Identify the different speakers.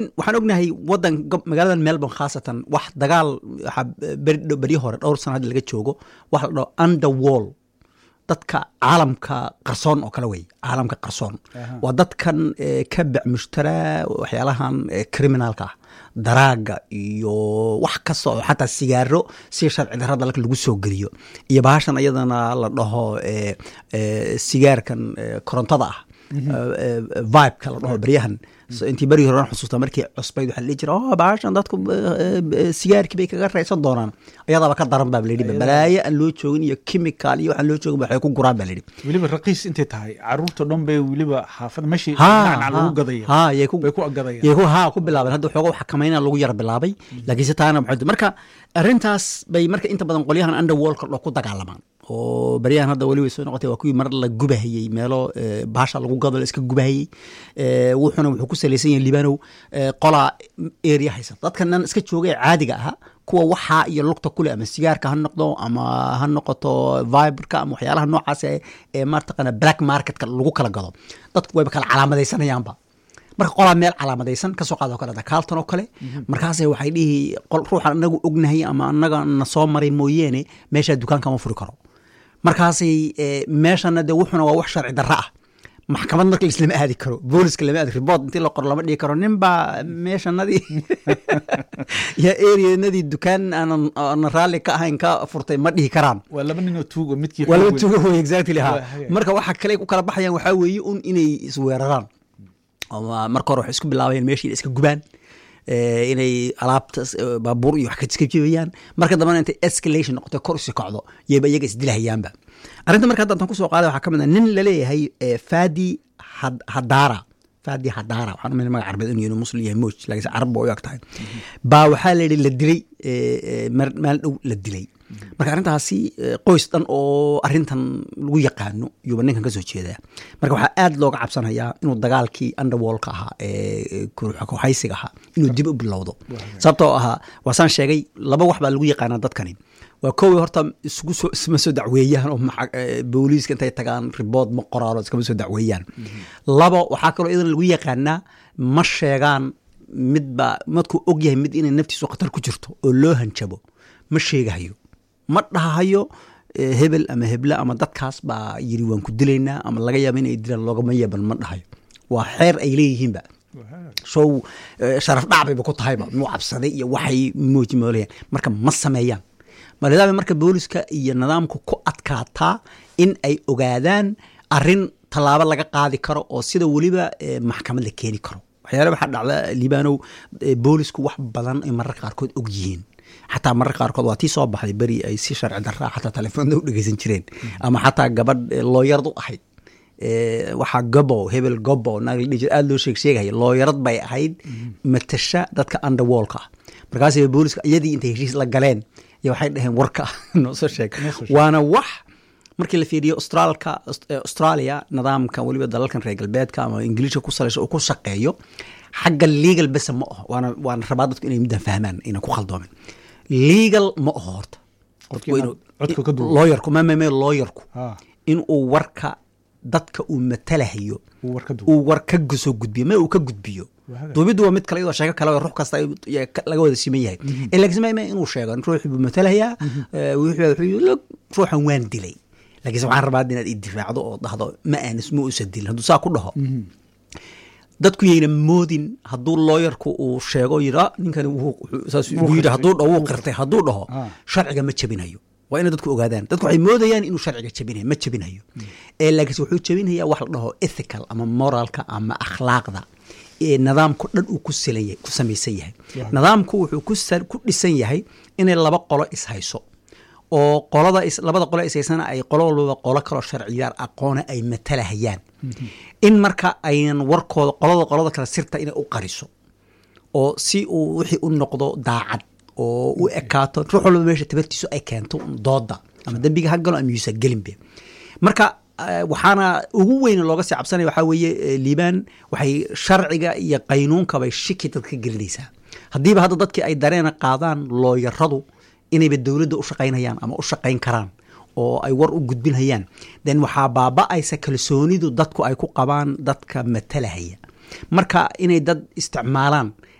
Speaker 1: waxaan ognahay wadan magaalada melbourne khaasatan wax dagaal waxaa beryo hore dhowr sano hadda laga joogo waxa la dhaho underwall dadka caalamka qarsoon oo kale wey caalamka qarsoon waa dadkan ka bec mushtaraa waxyaalahan criminalka ah daraaga iyo wax kasta oo xataa sigaaro si sharci darada dalka lagu soo geliyo iyo bahashan iyadana la dhaho sigaarkan korontada ah vibeka la dhaho beryahan intii berigi hore xusuusta markii cusbayd waxaa dhihi jira oh bahashan dadku sigaarkii bay kaga raysan doonaan ayadaaba ka daran baa layidhi balaayo aan loo joogin iyo chemical iyo waxaan loo joogin waxay ku guraan baa layidhi
Speaker 2: weliba raqiis intay tahay caruurta dhan bay weliba xaafada meeshii dhinaca lagu gadaya
Speaker 1: ha yay ku
Speaker 2: bay ku agadayaan
Speaker 1: yay ku ha ku bilaabeen hadda waxooga xakamayna lagu yara bilaabay laakiin se taana maxay marka arrintaas bay marka inta badan qolyahan underworldka dho ku dagaalamaan oo baryahan hadda weli way soo noqotay waa kuwii mar la gubahayey meelo baasha lagu gado la iska gubahayey wuxuuna wuxuu ku salaysan yahay libanow qolaa area haysan dadkanan iska joogay caadiga ahaa kuwa waxaa iyo lugta kule ama sigaarka ha noqdo ama ha noqoto viberka ama waxyaalaha noocaas ee maartaqana black marketka lagu kala gado dadku wayba kala calaamadaysanayaanba marka qolaa meel calaamadaysan kasoo qaado kale dakaaltan oo kale markaase waxay dhihi ruuxan anagu ognahay ama anaga na soo maray mooyeene meeshaa dukaanka ma furi karo markaasay meeshana de wuxuna waa wax sharci darro ah maxkamad marka laislama aadi karo booliska lama aadi report intii la qoro lama dhigi karo nin baa meeshanadii ya areanadii dukaan aanan aanan raalli ka ahayn ka furtay ma dhihi karaan
Speaker 2: waa laba ninoo tuugo midkii
Speaker 1: waa laba tuugo wey exactly ha marka waxa kale ku kala baxayaan waxaa weeye un inay isweeraraan marka hore waxay isku bilaabayeen meeshii iska gubaan inay alaabta baabuur iyo wax ka jibayaan marka dambana intay escalation noqoto kor usi kacdo yayba iyaga isdilahayaanba arrinta marka hadda ku soo qaaday waxaa ka mid a nin laleeyahay fadi hadara fadi hadara waxaan umayna magac carbeed inuu muslim yahay moj laakiinse carab ba u eg tahay baa waxaa la yidhi la dilay maalin dhow la dilay marka arrintaasi qoys dhan oo arrintan lagu yaqaano yuuba ninkan ka soo jeedaa marka waxaa aad looga cabsanayaa inuu dagaalkii underwallka ahaa ee kuxaysiga ahaa inuu dib u bilowdo sababtoo ahaa waasaan sheegay laba wax baa lagu yaqaanaa dadkani waa kowi horta isugu soo isma soo dacweeyaan oo booliiska intay tagaan ribood ma qoraalo iskama soo dacweeyaan labo waxaa kaloo iyadan lagu yaqaanaa ma sheegaan midba madkuu og yahay mid inay naftiisu khatar ku jirto oo loo hanjabo ma sheegahayo ma dhahayo hebel ama heble ama dadkaas baa yiri waan ku dilaynaa ama laga yaaba inay dilaan loogama yeeban ma dhahayo waa xeer ay leeyihiinba show sharaf dhacbayba ku tahayba muu cabsaday iyo waxay mooji moolayaan marka ma sameeyaan malidaaba marka booliska iyo nidaamku ku adkaataa in ay ogaadaan arin tallaabo laga qaadi karo oo sida weliba maxkamad la keeni karo waxyaale waxaa dhacda liibanow boolisku wax badan ay mararka qaarkood og yihiin xataa mararka qaarkood waa tii soo baxday beri ay si sharci darraa xataa telefoonda u dhegeysan jireen ama xataa gabadh looyarad u ahayd waxaa gobo hebel gobo naagladhijir aada loo sheeg sheegaya looyarad bay ahayd matasha dadka underwallka ah markaasay booliska iyadii intay heshiis la galeen iyo waxay dhaheen warka noo soo sheeg waana wax markii la fiiriyo austraalka australia nidaamka weliba dalalkan reer galbeedka ama ingiliishka ku salaysa uu ku shaqeeyo xagga legal bese ma aho waana waana rabaa dadku inay middan fahmaan inay ku khaldoomin legal ma aho horta looyarku mamame looyarku inuu warka dadka uu matalahayo uu war ka soo gudbiyo ma uu ka gudbiyo duubiddu waa mid kale iyadoo sheeko kale ruux kasta laga wada siman yahay laakiin ma inuu sheego ruuxi buu matalayaa ruuxan waan dilay laakiinse waxaan rabaa inaad idifaacdo oo dhahdo ma aanis ma usa dilin hadduu saa ku dhaho dadku yayna moodin hadduu looyarku uu sheego yidhi ninkani yidhi hadduu dhaho wuu qirtay hadduu dhaho sharciga ma jebinayo waa inay dadku ogaadaan dadku waxay moodayaan inuu sharciga jebinayo ma jebinayo laakiinse wuxuu jebinayaa wax la dhaho ethical ama moralka ama akhlaaqda nidaamku dhan uu ku silan ku samaysan yahay nidaamku wuxuu ku dhisan yahay inay laba qolo ishayso oo qolada labada qolo ishaysana ay qolo walbaba qolo kaloo sharciyaar aqoona ay matalahayaan in marka aynan warkooda qolada qolada kale sirta inay u qariso oo si uu wixii u noqdo daacad oo u ekaato ruux walba meesha tabartiisu ay keento dooda ama dembiga ha galo ama yuusa gelinbe marka waxaana ugu weyn looga sii cabsanaya waxaa weeye liibaan waxay sharciga iyo qaynuunkabay shiki dad ka gelinaysaa haddiiba hadda dadkii ay dareena qaadaan looyaradu inayba dowladda u shaqaynayaan ama u shaqayn karaan oo ay war u gudbinhayaan then waxaa baaba-aysa kalsoonidu dadku ay ku qabaan dadka matalahaya marka inay dad isticmaalaan